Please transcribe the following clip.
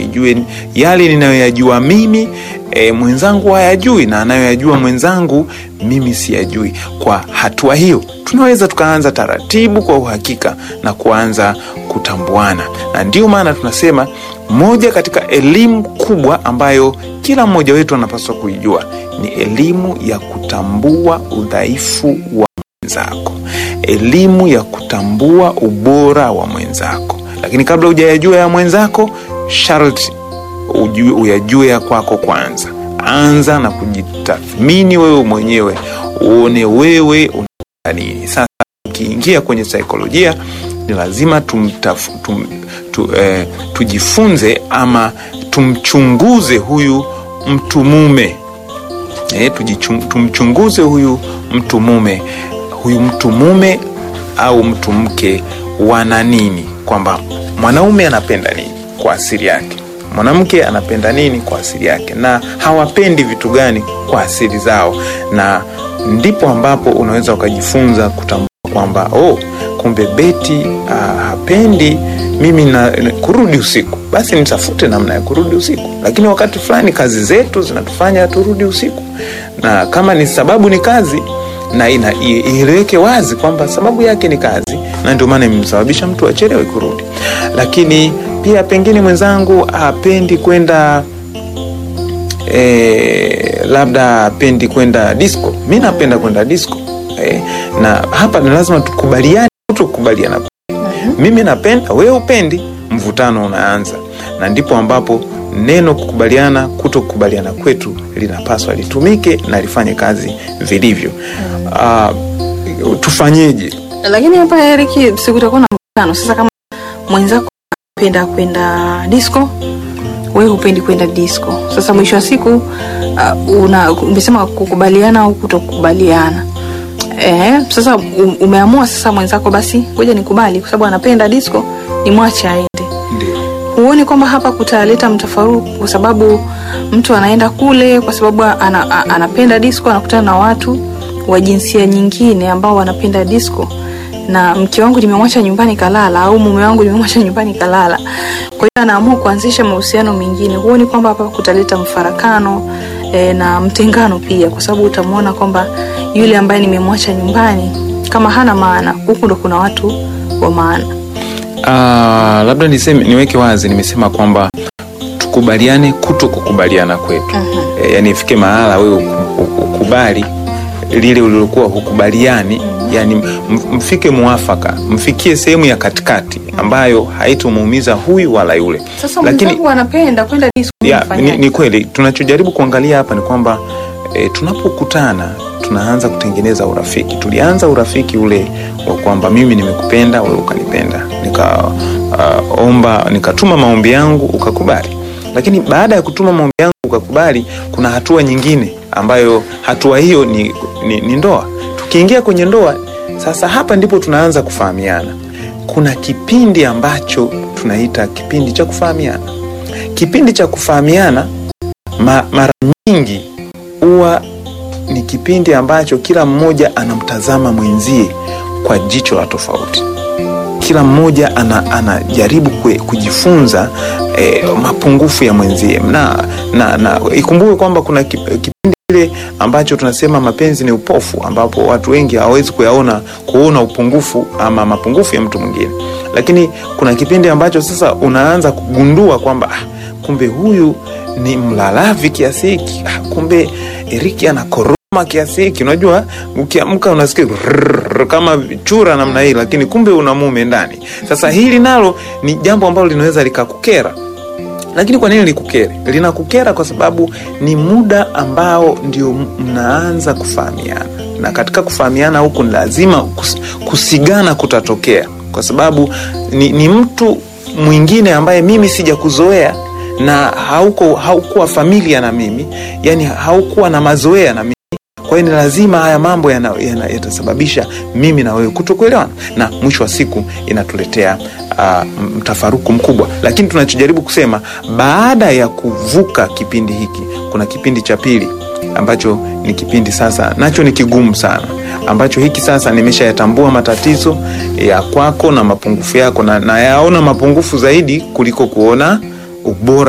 nijue yale ninayoyajua mimi e, mwenzangu hayajui na anayoyajua mwenzangu mimi siyajui. Kwa hatua hiyo, tunaweza tukaanza taratibu kwa uhakika na kuanza kutambuana, na ndio maana tunasema moja katika elimu kubwa ambayo kila mmoja wetu anapaswa kuijua ni elimu ya kutambua udhaifu wa mwenzako, elimu ya kutambua ubora wa mwenzako. Lakini kabla hujayajua ya mwenzako, sharti ujue, uyajue ya kwako kwanza. Anza na kujitathmini wewe mwenyewe, uone wewe una nini. Sasa ukiingia kwenye saikolojia ni lazima tumtaf, tum, tu, eh, tujifunze ama tumchunguze huyu mtu mume eh, tujichung, tumchunguze huyu mtu mume huyu mtu mume au mtu mke wana nini, kwamba mwanaume anapenda nini kwa asili yake, mwanamke anapenda nini kwa asili yake, na hawapendi vitu gani kwa asili zao, na ndipo ambapo unaweza ukajifunza kutambua kwamba oh, kumbe Beti uh, hapendi mimi na, na, kurudi usiku, basi nitafute namna ya kurudi usiku. Lakini wakati fulani kazi zetu zinatufanya turudi usiku, na kama ni sababu ni kazi na ina ieleweke wazi kwamba sababu yake ni kazi, na ndio maana imemsababisha mtu achelewe kurudi. Lakini pia pengine mwenzangu hapendi kwenda e, labda hapendi kwenda disco, mi napenda kwenda disco e, na hapa ni lazima tukubaliane, tukubaliana mimi napenda, wewe upendi, mvutano unaanza, na ndipo ambapo neno kukubaliana, kuto kukubaliana kwetu linapaswa litumike na lifanye kazi vilivyo. Uh, tufanyeje? Lakini hapa Eriki, sikutakuwa na mvutano sasa. Kama mwenzako anapenda kwenda disco, wewe hupendi kwenda disco, sasa mwisho wa siku uh, una umesema kukubaliana au kutokubaliana Eh, sasa umeamua sasa mwenzako basi ngoja nikubali kwa sababu anapenda disco ni mwache aende. Huoni kwamba hapa kutaleta mtafaruku kwa sababu mtu anaenda kule kwa sababu ana, anapenda disco anakutana na watu wa jinsia nyingine ambao wanapenda disco na mke wangu nimemwacha nyumbani kalala au mume wangu nimemwacha nyumbani kalala. Kwa hiyo anaamua kuanzisha mahusiano mengine. Huoni kwamba hapa kutaleta mfarakano e, na mtengano pia kwa sababu utamwona kwamba yule ambaye nimemwacha nyumbani kama hana maana, huku ndo kuna watu wa maana. Uh, labda niseme, niweke wazi, nimesema kwamba tukubaliane kuto kukubaliana kwetu. uh-huh. E, yani ifike mahala wewe ukubali lile ulilokuwa hukubaliani, yani mfike muafaka, mfikie sehemu ya katikati ambayo haitomuumiza huyu wala yule. Sasa lakini anapenda kwenda disco, ni, ni kweli tunachojaribu kuangalia hapa ni kwamba e, tunapokutana tunaanza kutengeneza urafiki. Tulianza urafiki ule wa kwamba mimi nimekupenda wewe ukanipenda, nikaomba uh, nikatuma maombi yangu ukakubali, lakini baada ya kutuma maombi yangu ukakubali, kuna hatua nyingine ambayo hatua hiyo ni, ni, ni ndoa. Tukiingia kwenye ndoa sasa, hapa ndipo tunaanza kufahamiana. Kuna kipindi ambacho tunaita kipindi cha kufahamiana. Kipindi cha kufahamiana ma, mara nyingi huwa ni kipindi ambacho kila mmoja anamtazama mwenzie kwa jicho la tofauti. Kila mmoja anajaribu ana kujifunza eh, mapungufu ya mwenzie na, na, na ikumbuke kwamba kuna kipindi kile ambacho tunasema mapenzi ni upofu, ambapo watu wengi hawawezi kuyaona kuona upungufu ama mapungufu ya mtu mwingine, lakini kuna kipindi ambacho sasa unaanza kugundua kwamba ah, kumbe huyu ni mlalavi kiasi hiki, ah, kumbe Eriki ana koroma kiasi hiki. Unajua, ukiamka unasikia kama chura namna hii, lakini kumbe una mume ndani. Sasa hili nalo ni jambo ambalo linaweza likakukera. Lakini kwa nini likukere? Linakukera kwa sababu ni muda ambao ndio mnaanza kufahamiana, na katika kufahamiana huku ni lazima kus, kusigana kutatokea, kwa sababu ni, ni mtu mwingine ambaye mimi sijakuzoea na hauko haukuwa familia na mimi, yani haukuwa na mazoea na mimi. Kwa hiyo ni lazima haya mambo yatasababisha yana, mimi na wewe kutokuelewana, na mwisho wa siku inatuletea uh, mtafaruku mkubwa. Lakini tunachojaribu kusema, baada ya kuvuka kipindi hiki, kuna kipindi cha pili ambacho ni kipindi sasa nacho ni kigumu sana, ambacho hiki sasa nimeshayatambua matatizo ya kwako na mapungufu yako, na nayaona mapungufu zaidi kuliko kuona ubora